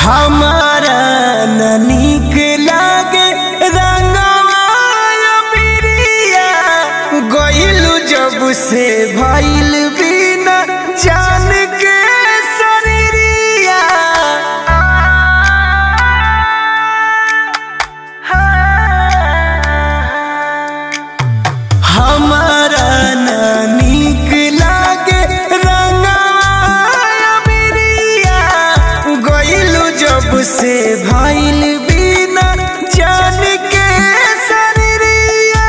हमारा न नीक लागे रंगवा बिरिया गइलू जब से भइल बिना जान के शरीरिया हमारा न नीक लागे रंगवा बिरिया गइलू जब से भइल बिना जान के शरीरिया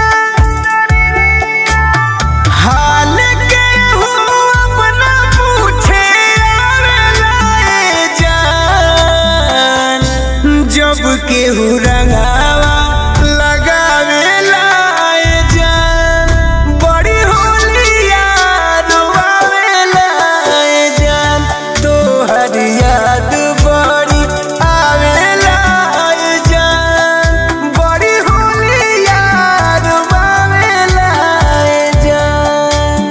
हाल के हो अपना पूछे आवेला ए जान जब केहू रंगावा लगावेला ए जान बड़ी होलिया रोआवेला ए जान तोहर याद बड़ी आवेला ए जान बड़ी होलिया रोआवेला ए जान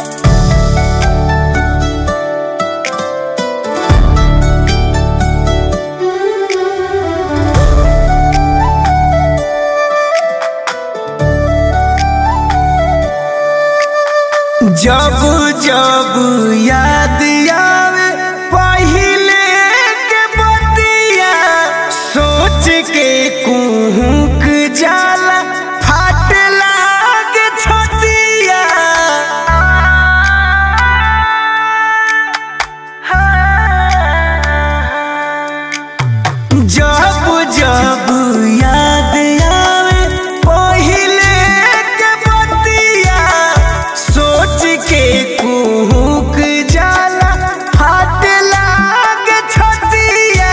जब जब याद आवे पहिले के बतिया सोच के कुहुक जाला फाट लागे छतिया जब जब याद आवे पहिले के बतिया सोच के कुहुक जाला हाथ लागे छतिया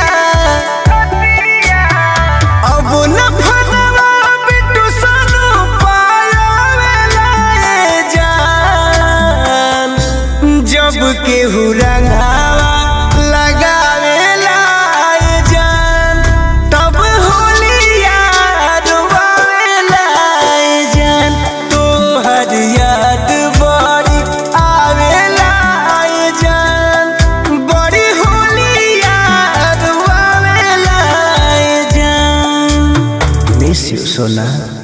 अब न फनवा बिटू सनु पायावेला ए जान जब केहू रंगावा लगावेला ए जान तब होलिया रुआवेला ए जान तोहर याद बड़ी आवेला ए जान बड़ी होलिया रुआवेला ए जान मिस यू सोना